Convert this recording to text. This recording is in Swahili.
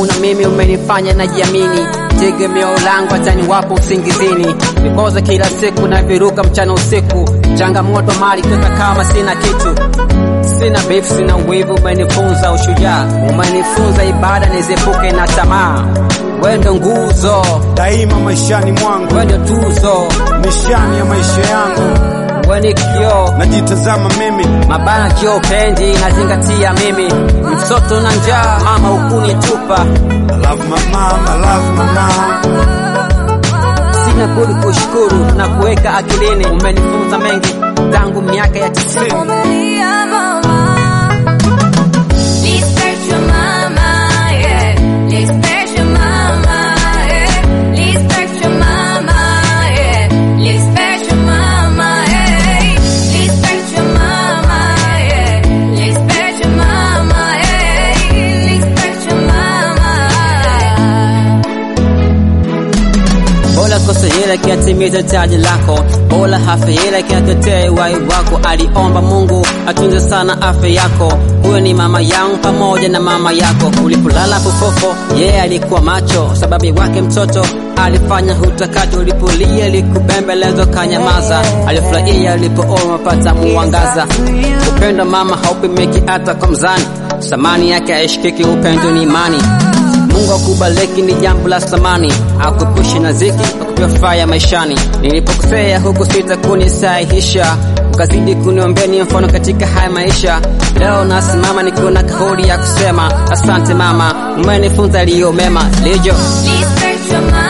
yangu na mimi umenifanya najiamini, tegemeo langu hatani wapo usingizini, vikoza kila siku na viruka mchana usiku, changamoto mali kaka kama sina kitu Sina beef, sina wivu, umenifunza ushujaa, umenifunza ibada nizepuke na tamaa. Wendo nguzo, daima maishani mwangu, wendo tuzo, nishani ya maisha yangu, weni kioo, najitazama mimi, mabana kio pendi, nazingatia mimi, mtoto na njaa, mama hukunitupa, I love my mom, I love my mom. sina budi kushukuru na kuweka akilini. Umenifunza mengi tangu miaka ya tisini. Vumilia mama. Respect your mama, yeah. Respect your mama, yeah. Respect your mama, yeah. Respect your mama, yeah. Respect your mama, yeah. Respect your mama, yeah. Respect your mama. Bora kosa hila kiatimiza taji lako, bora hafe hila kiatetee uhai wako. Aliomba Mungu atunze sana afya yako, huyo ni mama yangu pamoja na mama yako. Ulipolala fofofo, yeye yeah, alikuwa macho, sababu wake mtoto alifanya hutakacho. Ulipolia likubembelezwa kanyamaza, alifurahia alipoona pata muangaza. Upendo mama haupimiki hata kwa mzani, samani yake haishikiki. Upendo ni imani Mungu akubariki ni jambo la thamani, akuepushe na ziki, akupefaya maishani. Nilipokosea huku sita kunisahihisha, ukazidi kuniombea ni mfano katika haya maisha. Leo nasimama nikiwa na kauli ya kusema asante mama, umenifunza yaliyo mema. Lijo Respect your mama.